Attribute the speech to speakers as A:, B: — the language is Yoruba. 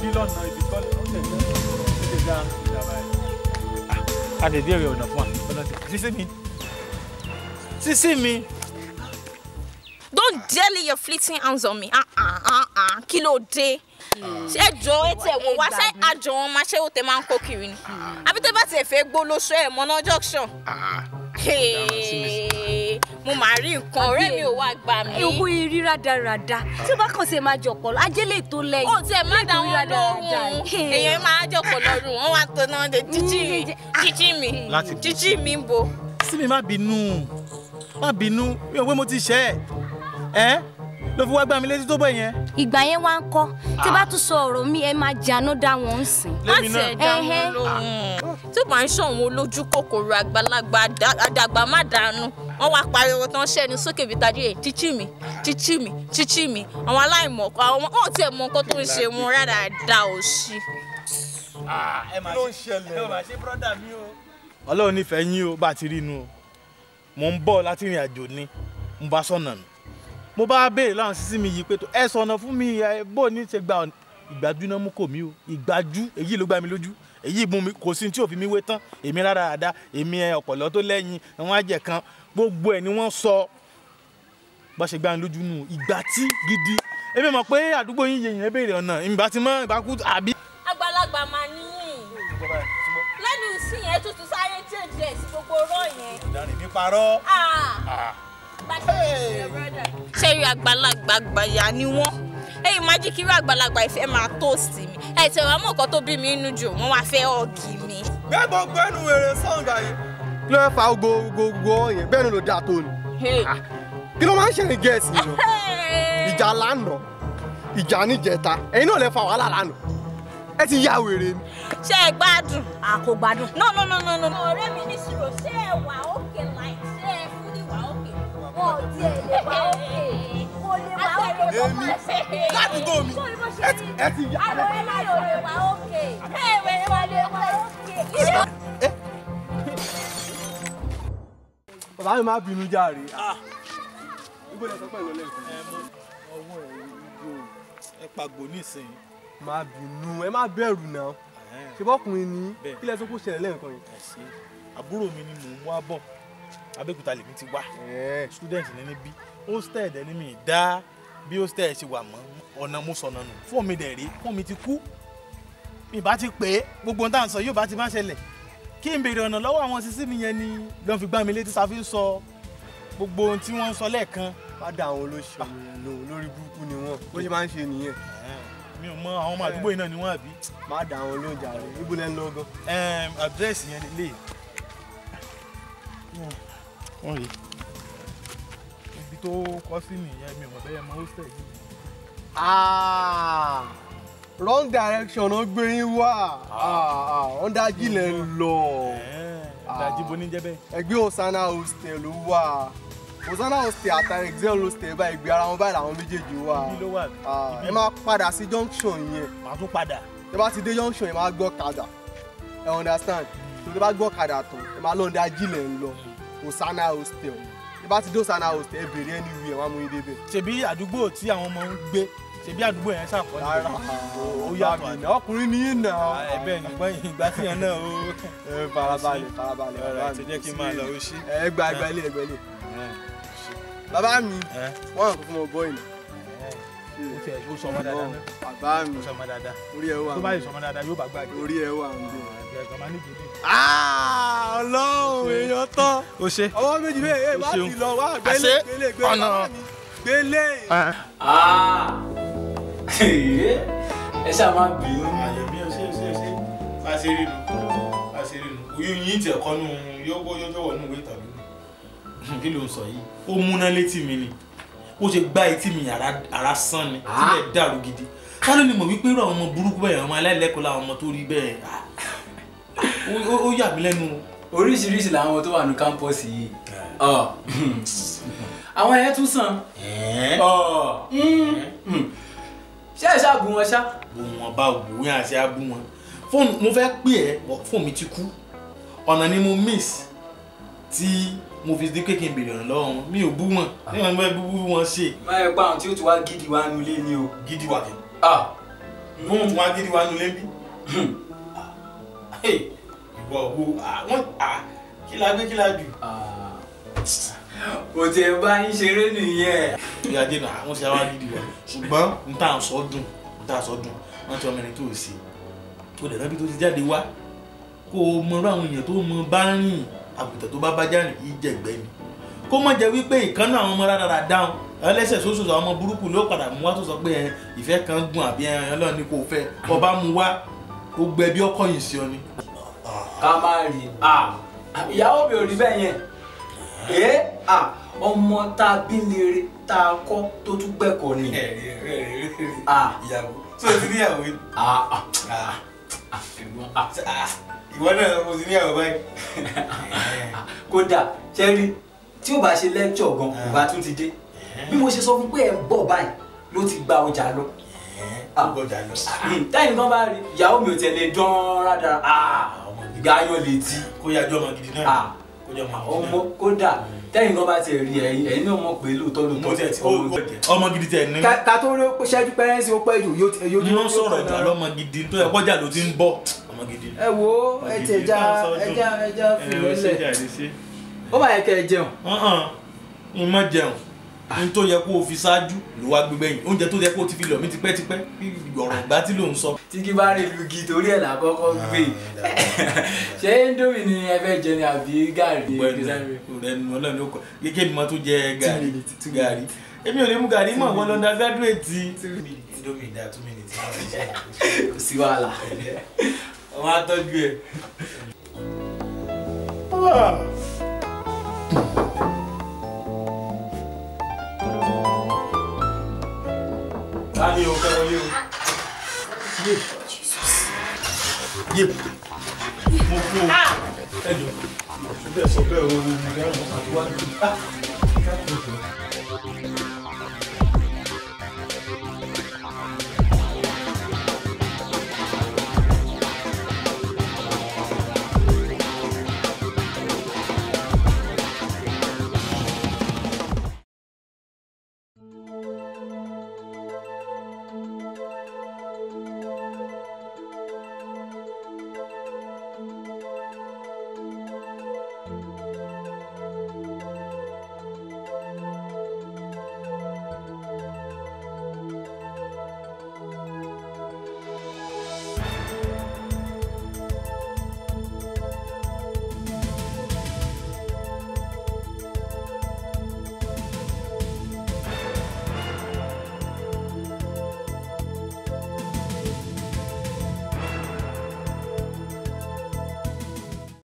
A: bí lọ́nà ibi kọ́ ló ń tẹ̀lé ó ti dá ìjàmbá ẹ̀. a lè dé ọ̀nà fún wa ọlọ́tẹ̀ sísí mi sísí mi.
B: Don't dare lay your fleeting hands on me. Ah ah ah ah. Kí ló dé? Ṣé jọ ẹ tẹ̀ wò wá ṣé àjọ wọn máa ṣé ó tẹ máa ń kó kiri ni? Àbí tẹ́ bá tiẹ̀ fẹ́ gbó lóṣù ẹ̀ mọ́ná junction. Hey, Mo máa rí nǹkan ọ̀rẹ́ mi ò wá gbà mí.
C: ewu irí rádaràda tí ó bá kàn ṣe máa jọpọ̀ ajẹ́lẹ̀ tó lẹ́yìn.
B: Ó tiẹ̀ má dá wọn lóhùn. Èèyàn máa jọ̀pọ̀ lọ́rùn. Wọ́n wá tó náà de jíjí mi. Jíjí mi.
A: Láti-
B: Jíjí mi ń bo.
A: sí mi má bínú má bínú mi ò pé mo ti ṣẹ́ ẹ ẹ́ ló fi wá gbá mi létí tó bọ̀ yẹn.
C: ìgbà yẹn wá ń kọ́ tí bá tún sọ ọ̀rọ̀ mi ẹ máa jáná dá wọn ń sìn.
B: Má
A: Lémi náà.
B: tiẹ̀ dá wọn
C: Ẹhẹ́.
B: lóhùn. Tí ó bá ń ṣọ̀wọ́n olójú kòkòrò àgbàlagbà àdá- àdàgbà má dànù. Wọ́n wá pariwo tán ṣẹ́ni sókè bíi tajú ẹ̀ chíchí mi chíchí mi chíchí mi. Àwọn aláìmọ̀kọ́ àwọn wọn ò tiẹ̀ mọ nǹkan tó ń ṣe wọn rárá dá òṣì.
A: ẹ máa ṣe ṣẹlẹ̀ ẹ máa ṣe brọ́dà mi o. ọlọ́run nífẹ̀ẹ́ yín o bá a ti rí inú o mò ń bọ̀ láti ìrìn àjò ni mo bá sọ̀nà nù mo bá béèrè láwọn sísí mi yìí pé tó ẹ sọ̀nà fún mi ẹ bó ní ṣe gba ọ̀nà ìgbájú náà mú kò mí o ìgbájú èyí ló gbá mi lójú èyí mú mi kò sí tí ò fi mi wé tán èmi rárá àdá èmi ẹ ọ̀pọ̀lọ́ tó lẹ́yìn àwọn àjẹ kan gbogbo ẹ̀ ni wọ́n sọ bá ṣe gbá mi lójú nù ìgbà tí gidi èmi mọ̀ pé àdúgbò yín yẹ̀yìn ẹ béèrè ọ̀nà ìbá ti mọ́ ìbá kú àbí.
B: Àgbàlagbà máa níyìn. Lẹ́nu ìsìn yẹn tuntun sáré jẹ́jẹ́ sí gbogbo ọ̀rọ̀ yẹn.
A: ìdarí mi parọ́.
B: ṣé irú àgbàlagbà àgbàyà ni wọ́n ẹ̀yin má jí kí irú àgbàlagbà ìfẹ́ máa tóòsì mi ẹ̀ tẹ̀ wá mọ̀ nǹkan tó bí mi inú jù wọ́n wá fẹ́ ọ̀gì mi.
D: bẹ́ẹ̀ gbogbo ẹnu wèrè sọ̀ǹgà yìí. kí ló fẹ́ fa gbogbo gbogbo yẹn bẹ́ẹ̀ ni ló dáa tó ni. kí ló máa ń ṣẹ̀yìn gẹ̀ẹ́sì yìí lọ. ìjà lánàá ìjà níjẹta ẹ̀yin náà lè fa wàhálà lánàá ẹ ti ya wèrè ni.
B: ṣé ẹ gbádùn.
C: a kò gbádùn.
B: no no no no no. ọ̀rẹ́ mi ní sùúrù ṣé ẹ wà òkè láì ṣé ẹ fún ní wà òkè.
C: wọn ò tiẹ̀ lè wá òkè kò lè wá òkè.
D: èmi ládùúgbò mi ẹ ti ẹ ti ya.
C: àwọn ẹ máa yọ̀ lè wá òkè. ẹ wẹ̀ wá lè wá òkè.
D: bàbá mi máa bínú járe. ibo lẹ sọ pé ìlọlẹ ìfẹ́.
A: ọwọ́ ẹ̀ igbó ẹ pàgbó nísìnyí.
D: má bínú ẹ má bẹ̀rù náà ṣe bọ́kùnrin ni
A: Bẹ́ẹ̀.
D: kí lẹ sọ kó ṣẹlẹ̀ lẹ́ẹ̀kan yìí.
A: ẹ ṣe àbúrò mi ni mò ń wá bọ̀ abẹ́òkúta lèmi ti wá student ní níbí hostel dẹ̀ ni mi dá bí hostel ṣe wà mọ́ ọ̀nà mo sọ̀nà nù fóònù mi dẹ̀ rí fóònù mi ti kú mi bá ti pè é gbogbo ohun tá à ń sọ yóò bá ti má ṣẹlẹ̀ kí n béèrè ọ̀nà lọ́wọ́ àwọn sísí mi yẹn ni lọ́n fi gbá mi létí sáfí ń sọ gbogbo ohun tí wọ́n ń sọ lẹ́ẹ̀kan
D: padà àwọn olóṣèlú lò lórí burúkú ni wọn bó ṣe máa ń ṣe nìyẹn.
A: mi ò mọ àwọn ọmọ àdúgbò yìí náà ni wọ́n àbí.
D: má dà àwọn olóúnjẹ rẹ ibo lẹ ń lọ gan.
A: àdírẹ́sì yẹn lè wọ́n rí ibi tó kọ́ sí nìyẹn mi ò mọ̀ bẹ́ẹ̀ mọ hostel yìí.
D: Ah, wrong direction ó gbé yín wá ọ̀ndàjì lẹ̀ ń lọ.
A: ìdajì bo ní jẹ́ bẹ́ẹ̀.
D: ẹgbẹ́ Hosanna hostel ló wà Hosanna hostel àtàrí excel hostel báyìí gbé ara wọn báyìí làwọn méjèèjì wà.
A: ibi ló wà.
D: Ah, ẹ máa padà sí junction yẹn.
A: màá tún padà.
D: ẹ bá ti dé junction yẹn máa gbọ́ kadà ẹ understand tó tẹ bá gbọ́ kadà tán ẹ máa lọ ọ̀ndàjì lẹ̀ ń lọ Hosanna hostel ẹ bá ti dé Hosanna hostel ẹ bèrè anywhere wọn á mú yín débẹ̀.
A: ṣebí àdúgbò tí àwọn ọmọ ń gbé ṣebí àdúgbò yẹn ṣàkọọ́lẹ̀
D: rárá
A: ó yàtọ̀ àná.
D: ọkùnrin ní yín náà.
A: ẹ bẹ́ẹ̀ ni gbọ́n ìgbà tí yẹn náà ó.
D: ẹ farabalẹ̀ farabalẹ̀
A: ọ̀rọ̀ àti jẹ́ kí n máa lọ ó ṣí.
D: ẹ gba ẹgbẹ́ ilé ẹgbẹ́ ilé. bàbá mi wọ́n hàn kó fún ọmọ bọ́ọ̀lì.
A: ó tiẹ̀ ó sọ ọmọ dáadáa náà.
D: bàbá mi
A: ó sọ ọmọ dáadáa.
D: orí ẹ wà
A: tó bá yẹ sọ ọmọ dáadáa yóò bá gbàgbé.
D: orí ẹ wà ń bẹ.
A: ẹ̀gbọ́n máa ní gidi.
D: ọlọ́run èèyàn tán.
A: ó ṣe.
D: ọwọ́ méjì bẹ́ẹ̀ ẹ
A: O
D: má
A: ṣeun.
D: ti lọ wá gbélé
A: Àṣé
D: gbélé gbélé
A: ọ̀nà.
D: bàbá mi gbélé.
E: ẹ ṣáà máa bínú.
A: àyẹ̀mí ẹ ṣe ṣe ṣe bá a ṣe rí nu bá a ṣe rí nu oyún yín tiẹ̀ kọ́ nu yọ́wọ́ yọ́wọ́ nù wé tàbí nù kí ló ń sọ yìí ó múná létí mi ni ó ṣe gbá etí mi ara ara sán ni tílẹ̀ dàrú gidi ká ló ní mọ̀ wípé irú àwọn ọmọ burúkú bẹ́ẹ̀ àwọn ọmọ aláìlẹ́kọ̀ọ́ làwọn ọmọ tó rí bẹ́ẹ̀ ah, ó- ó- ó yà mí lẹ́nu o.
E: oríṣiríṣi làwọn tó wà ní kámpọ́ọ̀sì yìí Ọ. àwọn ẹ̀yẹ tún sàn Ọ. Mm. ṣé ẹ ṣáà bù wọn ṣá.
A: bó wọn bá wò ó yàn àti abú wọn fóònù mo fẹ́ pè ẹ́ bọ̀ fóònù mi ti kú ọ̀nà ni mo miss tí mo fi di pé kí n bèrè ọ̀nà lọ́wọ́ wọn mi ò bú wọn ní wọn fẹ́ bú bú wọn ṣe
E: máa yẹ pa àwọn tí ó ti wá gidi wá nulẹ̀ ni o.
A: gidi wà kí. wọ́n tún wá gidi wá nulẹ̀ bí. ìwọ wo àwọn kí la gbé kí la jù.
E: kò tiẹ̀ bá yín ṣeré nìyẹn.
A: ìyá dènà àwọn ṣe àwọn gidi wa ṣùgbọ́n n tà sọ dùn n tà sọ dùn wọ́n ti ọmọ ẹni tó sí kó lè rábí tó ti jáde wá kó o mọ irú àwọn èèyàn tó mọ bá rìn àgùntàn tó bá bá já rìn yìí jẹ̀gbẹ́ ni kó mọ̀ jẹ́ wípé ìkànnì àwọn ọmọ rárá dáhùn ẹlẹ́sẹ̀ sóṣù àwọn ọmọ burúkú ló padà mú wá tó sọ pé ẹ ìfẹ́ kan gùn àbí ẹ ọlọ́run ní kò fẹ́ kó bá mu wá gbogbo ẹbí ọkọ yìí sí ọ ni.
E: ká má rí ìyàwó mi ò rí bẹ́ẹ̀ yẹn ẹ ọmọ tá a bí lére tá a kọ́ tó tún gbẹ̀kọ́ ni.
A: ìyàwó tí o ti níyàwó yìí. ìwọ náà o ti níyàwó báyìí.
E: kódà ṣẹ́rí tí ó bá ṣe lẹ́kṣọ̀ gan kò bá tún ti dé bí mo ṣe sọ fún pé ẹ̀ ń bọ̀ báyìí ló ti gba ọjà lọ.
A: ọgbọjà lọ.
E: táyì nǹkan bá rí ìyàwó mi ò tẹ̀lé dán rádàrá ìgbà ayọ̀ létí.
A: kó yá jọ ọmọ gidi náà kó jọ ọmọ gidi náà.
E: ọmọ kódà tẹ́yìn kan bá tiẹ̀ rí ẹ̀yin ẹ̀yin náà mọ̀ pé lóòótọ́ lóòótọ́
A: ọmọ gidi tẹ̀ ní.
E: ká tó rí ṣẹ́jú pẹ́rẹ́nsì ó pẹ́ jù yóò
A: ní wọ́n sọ̀rọ̀ ìjọ lọ́mọ gidi tó ẹ kọjá ló ti ń bọ̀ ọmọ gidi.
E: ẹ wo ẹ ti ẹja ẹja ẹja fìlẹ́lẹ̀ ó bá yẹ kẹ́ ẹ jẹun.
A: n má jẹun n tó yẹ kó o fi ṣáájú ló wá gbé gbẹ̀yìn oúnjẹ tó yẹ kó o ti fi lọ̀ mí tipẹ́tipẹ́ ọ̀rọ̀ ìgbà tí ló ń sọ.
E: tí kí bá rí lugi torí ẹ̀ làkọ́kọ́ gbé ṣé indomie ni ẹ fẹ́ jẹ ni àbí gàrí.
A: rẹnu ọlọ́run ló kọ gẹ́gẹ́ bí mo tó jẹ gàrí gàrí èmi ò lè mú gàrí mọ̀ wọ́n lọ́dọ̀ gádùétì. indomie dá two minutes.
E: kò sí wàhálà.
A: wọ́n á tọ́jú ẹ̀. Tani o fẹ́ wọlé o. Yé yé mo kú o. Ẹ jọ, bẹ́ẹ̀ sọ bẹ́ẹ̀ o, mo ní àwọn àti wá ní.